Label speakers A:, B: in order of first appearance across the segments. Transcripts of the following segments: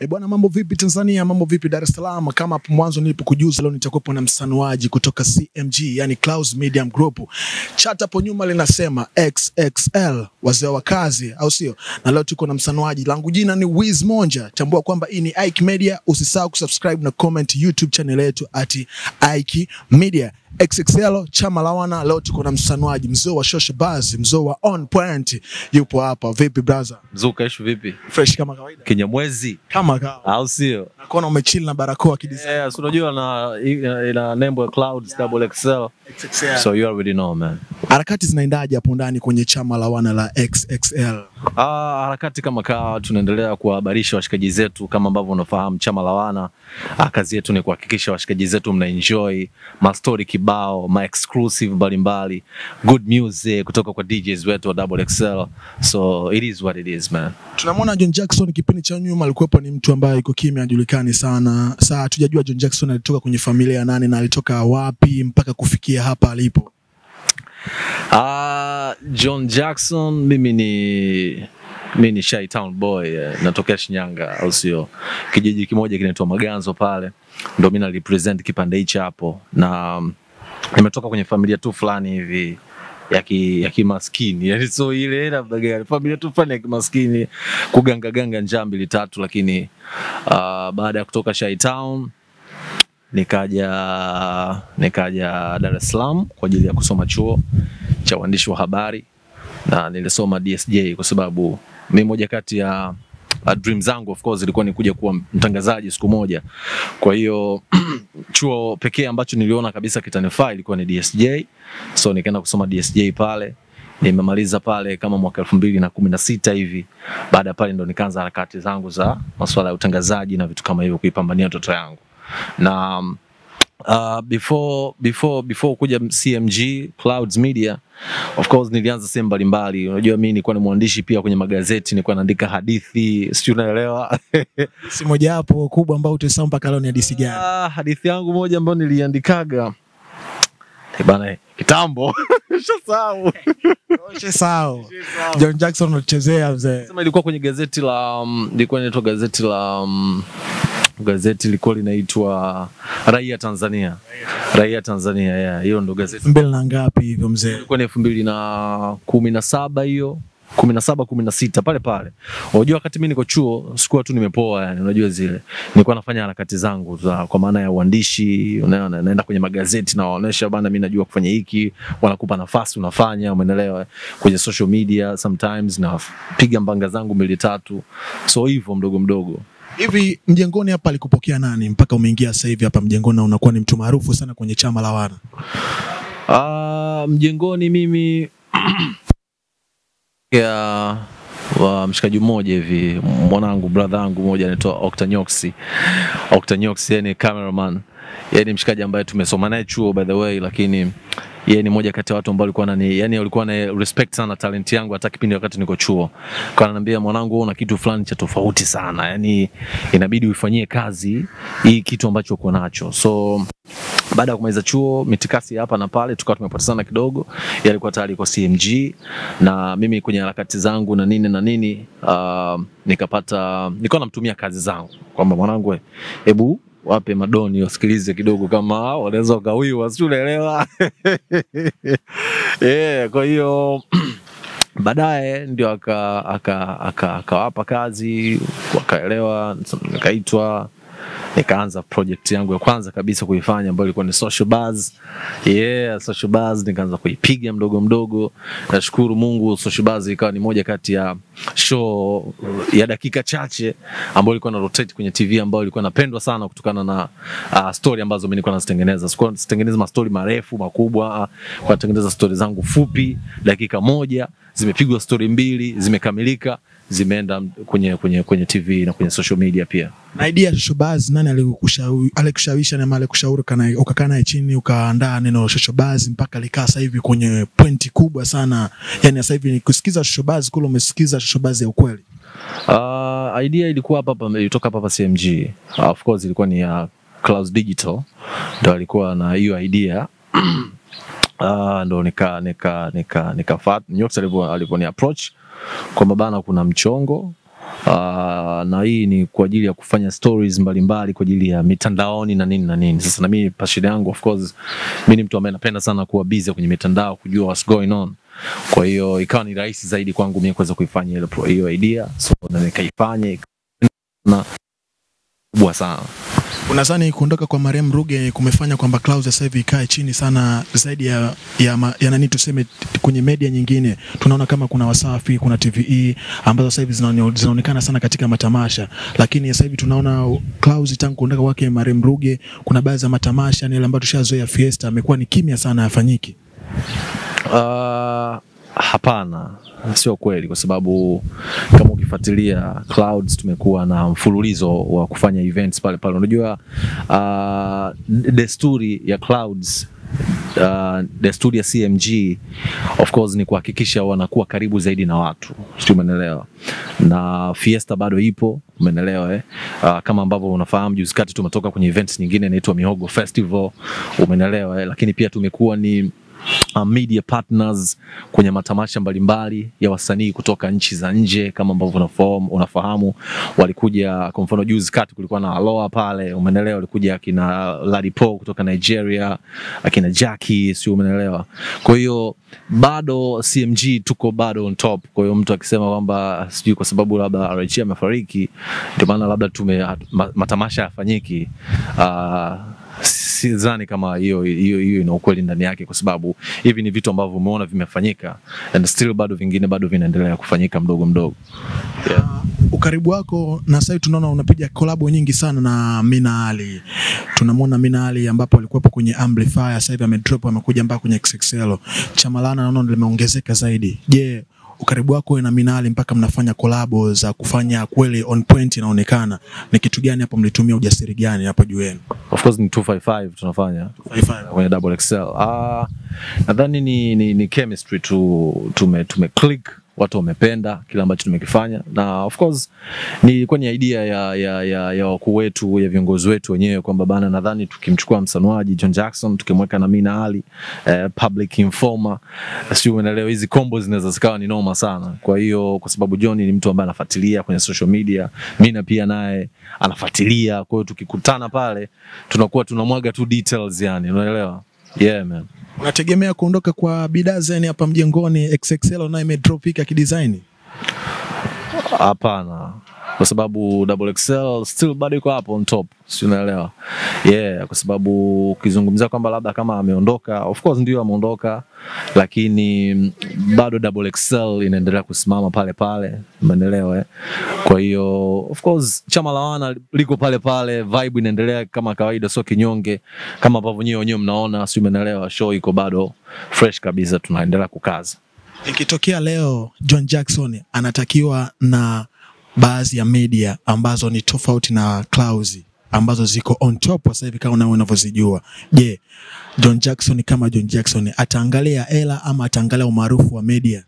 A: E bwana, mambo vipi Tanzania? Mambo vipi Dar es Salaam? Kama hapo mwanzo nilipokujuza, leo nitakuwepo na msanuaji kutoka CMG, yani Clouds Media Group. Chat hapo nyuma linasema XXL, wazee wa kazi, au sio? Na leo tuko na msanuaji, langu jina ni Wiz Monja. Tambua kwamba hii ni Ike Media. Usisahau kusubscribe na comment YouTube channel yetu at Ike Media. XXL chama la wana. Leo tuko na msanuaji, mzee wa social buzz, mzee wa on point, yupo hapa. Vipi brother?
B: Mzuka ishu vipi?
A: Fresh kama kawaida,
B: Kinyamwezi
A: kama kawa
B: au sio?
A: nakuona umechill na barakoa kidesign.
B: Yeah, so unajua na ina, ina nembo ya Clouds double XL. So you already know man.
A: Harakati zinaendaje hapo ndani kwenye chama la wana la XXL?
B: Ah, harakati kama kawa tunaendelea kuwahabarisha washikaji zetu kama ambavyo unafahamu chama la wana. Ah, kazi yetu ni kuhakikisha washikaji zetu mna enjoy ma story kibao, ma exclusive mbalimbali, good music kutoka kwa DJs wetu wa double XL. So it is what it is man.
A: Tunamwona John Jackson kipindi cha nyuma alikuwepo ni mtu ambaye yuko kimya, hajulikani sana. Sasa hatujajua John Jackson alitoka kwenye familia ya nani na alitoka wapi mpaka kufikia hapa alipo.
B: Ah, John Jackson mimi ni mi ni Shy Town boy eh, natokea Shinyanga au sio, kijiji kimoja kinaitwa Maganzo pale, ndo mi na represent kipande hichi hapo, na mm, nimetoka kwenye familia tu fulani hivi ya ki, ya kimaskini yani, so ile labda gani familia tu fulani ya kimaskini kuganga ganga njaa mbili tatu, lakini uh, baada ya kutoka Shy Town nikaja nikaja Dar es Salaam kwa ajili ya kusoma chuo cha uandishi wa habari na nilisoma DSJ kwa sababu mi moja kati ya uh, dream zangu of course ilikuwa ni kuja kuwa mtangazaji siku moja. Kwa hiyo chuo pekee ambacho niliona kabisa kitanifaa ilikuwa ni DSJ, so nikaenda kusoma DSJ pale nimemaliza pale kama mwaka elfu mbili na kumi na sita hivi. Baada ya pale ndo nikaanza harakati zangu za masuala ya utangazaji na vitu kama hivyo, kuipambania ndoto yangu na um, uh, before before before kuja CMG Clouds Media of course nilianza sehemu mbalimbali. Unajua mimi nilikuwa ni mwandishi pia kwenye magazeti, nilikuwa naandika hadithi, sijui unaelewa.
A: Si moja hapo kubwa ambao utasahau mpaka leo ni hadithi gani?
B: Ah, hadithi yangu moja ambayo niliandikaga Eh, bana, kitambo shasahau.
A: Sawa. John Jackson unachezea mzee.
B: Sema ilikuwa kwenye gazeti la um, ilikuwa inaitwa gazeti la um, gazeti lilikuwa linaitwa Raia Tanzania. Raia Tanzania, yeah, hiyo ndo gazeti
A: mbele na ngapi hivyo mzee?
B: ilikuwa ni elfu mbili na kumi na saba hiyo kumi na saba kumi na sita pale pale. Unajua, wakati mi niko chuo sikuwa tu nimepoa, yani unajua zile, nilikuwa nafanya harakati zangu za kwa maana ya uandishi, unaona, naenda kwenye magazeti na waonesha bana, mi najua kufanya hiki, wanakupa nafasi unafanya, umeelewa, kwenye social media sometimes napiga mbanga zangu mbili tatu, so hivyo mdogo mdogo.
A: Hivi mjengoni hapa alikupokea nani mpaka umeingia sasa hivi hapa mjengoni na unakuwa ni mtu maarufu sana kwenye chama la wana?
B: Ah, mjengoni mimi ya wa mshikaji mmoja hivi mwanangu brother yangu mmoja anaitwa Octanyoxi. Octanyoxi yani cameraman. Yeye ni mshikaji ambaye tumesoma naye chuo by the way, lakini yeye ni moja kati ya watu ambao walikuwa nani, yani walikuwa na respect sana talent yangu hata kipindi wakati niko chuo. Kwa ananiambia mwanangu, wewe una kitu fulani cha tofauti sana. Yani inabidi uifanyie kazi hii kitu ambacho uko nacho. So baada ya kumaliza chuo mitikasi hapa na pale tukawa tumepotezana kidogo. Yeye alikuwa tayari kwa CMG na mimi kwenye harakati zangu na nini na nini uh, nikapata nilikuwa namtumia kazi zangu kwamba mwanangu, we, hebu wape madoni wasikilize kidogo kama wanaweza wakawiwa, si unaelewa? yeah, kwa hiyo baadaye ndio akawapa aka, aka, akawapa kazi wakaelewa, nikaitwa nikaanza project yangu ya kwanza kabisa kuifanya ambayo ilikuwa ni social buzz. Yeah, social buzz nikaanza kuipiga mdogo mdogo. Nashukuru Mungu, social buzz ikawa ni moja kati ya show ya dakika chache ambayo ilikuwa na rotate kwenye TV ambayo ilikuwa napendwa sana kutokana na uh, story ambazo mimi nilikuwa nazitengeneza. Sikuwa sitengeneza mastori marefu makubwa, uh, kwa natengeneza story zangu fupi dakika moja, zimepigwa story mbili, zimekamilika zimeenda kwenye, kwenye, kwenye TV na kwenye social media pia.
A: Na idea ya showbuzz nani alikushawi- alikushawisha na alikushauri kana ukakaa naye chini ukaandaa neno showbuzz mpaka likaa sasa hivi kwenye pointi kubwa sana. Yani sasa hivi kusikiza showbuzz kule umesikiza showbuzz ya ukweli.
B: Uh, idea ilikuwa hapa hapa ilitoka hapa hapa CMG. Uh, of course ilikuwa ni ya Clouds Digital ndo alikuwa na hiyo idea uh, ndo nika nika nika nikafat Nyox alivyo alivyoni approach kwamba bana, kuna mchongo Uh, na hii ni kwa ajili ya kufanya stories mbalimbali kwa ajili ya mitandaoni na nini na nini. Sasa na mimi passion yangu of course, mimi ni mtu ambaye napenda sana kuwa busy kwenye mitandao kujua what's going on. Kwa hiyo ikawa ni rahisi zaidi kwangu mimi kuweza kuifanya ile pro- hiyo idea, so na nikaifanya na kubwa sana.
A: Unadhani kuondoka kwa Mariam Ruge kumefanya kwamba Clouds sasa hivi ikae chini sana zaidi ya, ya, ma- ya nani tuseme t- kwenye media nyingine? Tunaona kama kuna Wasafi, kuna TVE ambazo sasa hivi zinaone- zinaonekana sana katika matamasha, lakini sasa hivi tunaona Clouds tangu kuondoka kwake Mariam Ruge, kuna baadhi ya matamasha ni yale ambayo tushazoea Fiesta, amekuwa ni kimya sana, hayafanyiki.
B: Uh, hapana, sio kweli, kwa sababu kama ukifuatilia Clouds tumekuwa na mfululizo wa kufanya events pale pale. Unajua uh, desturi ya Clouds Uh, desturi ya CMG of course ni kuhakikisha wanakuwa karibu zaidi na watu, sio, umeelewa? Na Fiesta bado ipo, umeelewa eh? Uh, kama ambavyo unafahamu, juzi kati tumetoka kwenye events nyingine inaitwa Mihogo Festival, umeelewa eh? Lakini pia tumekuwa ni uh, media partners kwenye matamasha mbalimbali ya wasanii kutoka nchi za nje kama ambavyo unafahamu, unafahamu walikuja kwa mfano juzi kati kulikuwa na Aloha pale, umeelewa, walikuja akina Ladipo kutoka Nigeria, akina Jackie, sio, umeelewa. Kwa hiyo bado CMG tuko bado on top. Kwa hiyo mtu akisema kwamba sijui kwa sababu labda RG amefariki ndio maana labda tume ma- matamasha yafanyiki uh, sidhani kama hiyo hiyo hiyo ina ukweli ndani yake, kwa sababu hivi ni vitu ambavyo umeona vimefanyika and still bado vingine bado vinaendelea kufanyika mdogo mdogo. Yeah.
A: ukaribu wako na sasa hivi tunaona unapiga kolabo nyingi sana na Mina Ali. Tunamwona Mina Ali ambapo alikuwepo kwenye Amplifier, sasa hivi amedrop amekuja mpaka kwenye XXL. Chamalana naona limeongezeka zaidi. Je, ukaribu wako na Mina Ali mpaka mnafanya kolabo za kufanya kweli on point inaonekana, ni kitu gani hapo mlitumia ujasiri gani hapo juu yenu?
B: Of course ni 255 tunafanya kwenye double XL. Ah, nadhani ni, ni, ni chemistry tu tume, tume click watu wamependa kile ambacho tumekifanya, na of course ni ilikuwa ni idea ya, ya, ya, ya wakuu wetu ya viongozi wetu wenyewe kwamba bana, nadhani tukimchukua msanuaji John Jackson tukimweka na Mina Ali eh, public informer, sio umeelewa, hizi combo zinaweza zikawa ni noma sana. Kwa hiyo kwa sababu John ni mtu ambaye anafuatilia kwenye social media, Mina pia naye anafuatilia, kwa hiyo tukikutana pale tunakuwa tunamwaga tu details, yani unaelewa, yeah man.
A: Unategemea kuondoka kwa bidhaa zeni hapa mjengoni XXL nayo imedropika kidesign?
B: Hapana, kwa sababu double XL still bado iko hapo on top, si unaelewa? Yeah, kwa sababu ukizungumzia kwamba labda kama ameondoka, of course ndio ameondoka, lakini mm, bado double XL inaendelea kusimama pale pale, umeelewa eh? Kwa hiyo of course chama la wana liko pale pale, vibe inaendelea kama kawaida, sio kinyonge kama ambavyo nyewe wenyewe mnaona, si umeelewa? Show iko bado fresh kabisa, tunaendelea kukaza.
A: Ikitokea leo John Jackson anatakiwa na baadhi ya media ambazo ni tofauti na Clouds ambazo ziko on top sasa hivi kama nawe unavyozijua. Je, John Jackson kama John Jackson ataangalia hela ama ataangalia umaarufu wa media?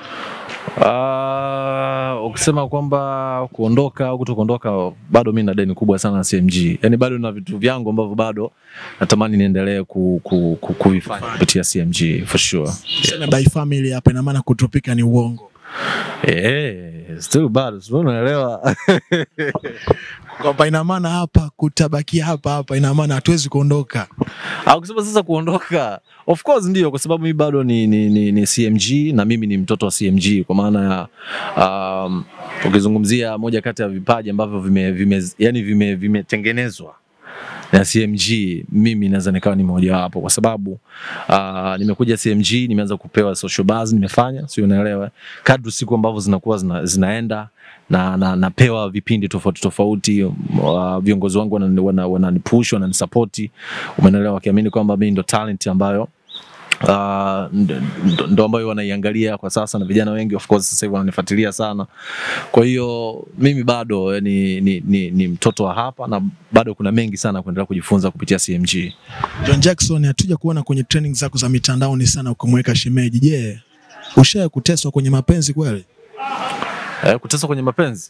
B: Uh, ukisema kwamba kuondoka au kutokuondoka, bado mi na deni kubwa sana na CMG. Yani bado na vitu vyangu ambavyo bado natamani niendelee ku, ku, ku, kuvifanya kupitia CMG for sure.
A: Tuseme by family hapa, ina maana kutropika ni uongo.
B: Eh, still bado, sio unaelewa?
A: Kwamba ina maana hapa kutabakia hapa hapa, ina maana hatuwezi kuondoka.
B: au kusema sasa kuondoka, of course ndio, kwa sababu mimi bado ni, ni, ni, ni CMG na mimi ni mtoto wa CMG, kwa maana ya um, ukizungumzia moja kati ya vipaji ambavyo vime, vime, yani vime, vimetengenezwa na CMG, mimi naweza nikawa ni mmoja wapo, kwa sababu uh, nimekuja CMG, nimeanza kupewa social buzz, nimefanya sio, unaelewa, kadri siku ambavyo zinakuwa zina, zinaenda na, na napewa vipindi tofauti tofauti. Uh, viongozi wangu wanani- wana- wananipush wananisapoti, umeelewa, wakiamini kwamba mimi ndo talent ambayo Uh, ndo, ndo- ndo ambayo wanaiangalia kwa sasa na vijana wengi of course sasa hivi wananifuatilia sana. Kwa hiyo mimi bado ni, ni, ni, ni mtoto wa hapa na bado kuna mengi sana kuendelea kujifunza kupitia CMG.
A: John Jackson, hatuja kuona kwenye training zako za mitandaoni sana ukimweka shemeji. Je, ushaye kuteswa kwenye mapenzi kweli?
B: Eh, kuteswa kwenye mapenzi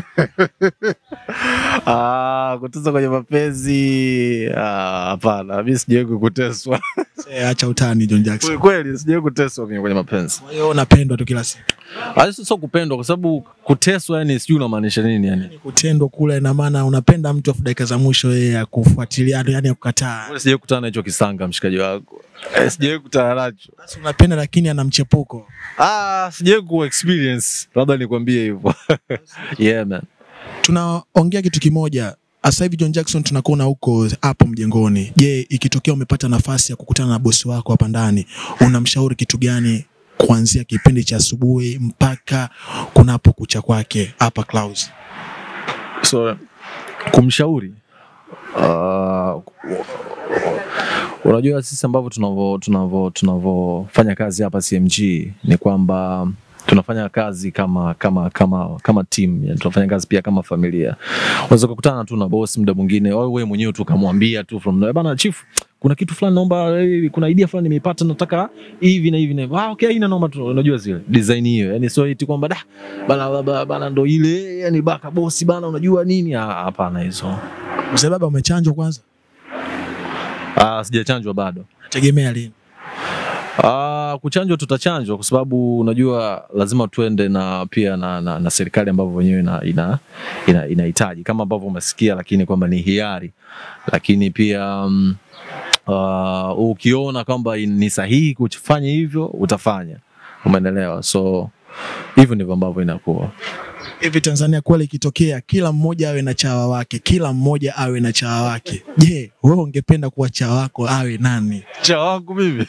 B: ah, kuteswa kwenye mapenzi ah, hapana, mi sijawahi kuteswa
A: Eh, Acha utani John Jackson.
B: kweli, sijawahi kuteswa mimi kwenye mapenzi.
A: Kwa hiyo unapendwa tu kila siku.
B: Ah, sio sio kupendwa, kwa sababu kuteswa, yani sijui unamaanisha nini yani.
A: Kutendwa kule ina maana unapenda mtu afu dakika za mwisho yeye akufuatilia yani akukataa.
B: Mbona sijawahi kutana na hicho kisanga mshikaji wako eh, sijawahi kutana nacho
A: Basi unapenda lakini ana mchepuko.
B: ah, sijawahi ku experience, labda nikwambie hivyo yeah man.
A: Tunaongea kitu kimoja. Sasa hivi John Jackson tunakuona huko hapo mjengoni. Je, ikitokea umepata nafasi ya kukutana na bosi wako hapa ndani, unamshauri kitu gani kuanzia kipindi cha asubuhi mpaka kunapo kucha kwake hapa Clouds?
B: so kumshauri uh, unajua sisi ambavyo tunavyo tunavyo tunavyofanya kazi hapa CMG ni kwamba tunafanya kazi kama kama kama kama team yani tunafanya kazi pia kama familia unaweza kukutana tu na boss muda mwingine au wewe mwenyewe tu kamwambia tu from nowhere, bana chief kuna kitu fulani naomba eh, kuna idea fulani nimeipata nataka hivi na hivi na hivi ah okay ina naomba tu unajua zile design hiyo yani sio eti kwamba da bana bana, bana ndo ile yani baka bosi bana unajua nini Ah, hapana hizo
A: Mzee baba umechanjwa kwanza?
B: ah sijachanjwa bado
A: Tegemea lini?
B: Ah, kuchanjwa tutachanjwa kwa sababu unajua lazima tuende na pia na, na, na serikali ambavyo wenyewe ina, ina, ina, inahitaji kama ambavyo umesikia, lakini kwamba ni hiari, lakini pia um, uh, ukiona kwamba ni sahihi kufanya hivyo utafanya, umeelewa? So hivyo ndivyo ambavyo inakuwa.
A: Hivi Tanzania kweli ikitokea kila mmoja awe na chawa wake, kila mmoja awe na chawa wake, je, wewe ungependa kuwa chawa wako awe nani?
B: cha wangu mimi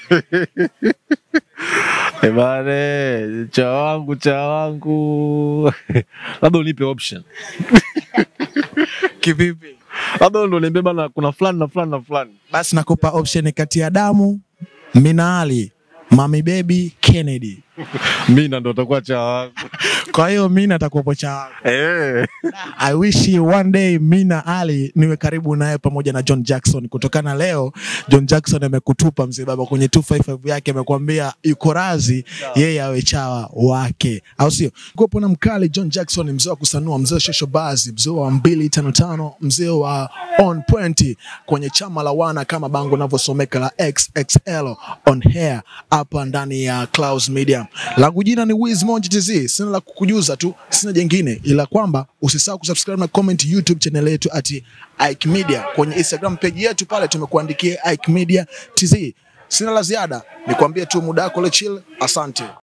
B: Eh bane, cha wangu cha wangu labda unipe option
A: Kivipi?
B: labda ndo niambie bana, kuna fulani na fulani na fulani.
A: Basi nakupa option kati ya Damu, Minali, Mami Baby, Kennedy.
B: Mina ndo utakuwa cha wangu
A: Kwa hiyo Mina atakuwepo chawa wako.
B: eh.
A: I wish you one day Mina Ali niwe karibu naye pamoja na John Jackson. Kutokana leo John Jackson amekutupa mzee baba kwenye 255 yake, amekwambia yuko razi yeye awe chawa wake, au sio? Kuwepo na mkali John Jackson, mzee wa kusanua, mzee wa shosho bazi, mzee wa 255, mzee wa on point kwenye chama la wana kama bango linavyosomeka la XXL on hair hapa ndani ya Clouds Media. Langu jina ni Wiz Monji TZ. Sina la kukujuza tu, sina jengine ila kwamba usisahau kusubscribe na comment YouTube channel yetu at Ike Media. Kwenye Instagram page yetu pale tumekuandikia Ike Media TZ. Sina la ziada, nikwambie tu muda wako le chill. Asante.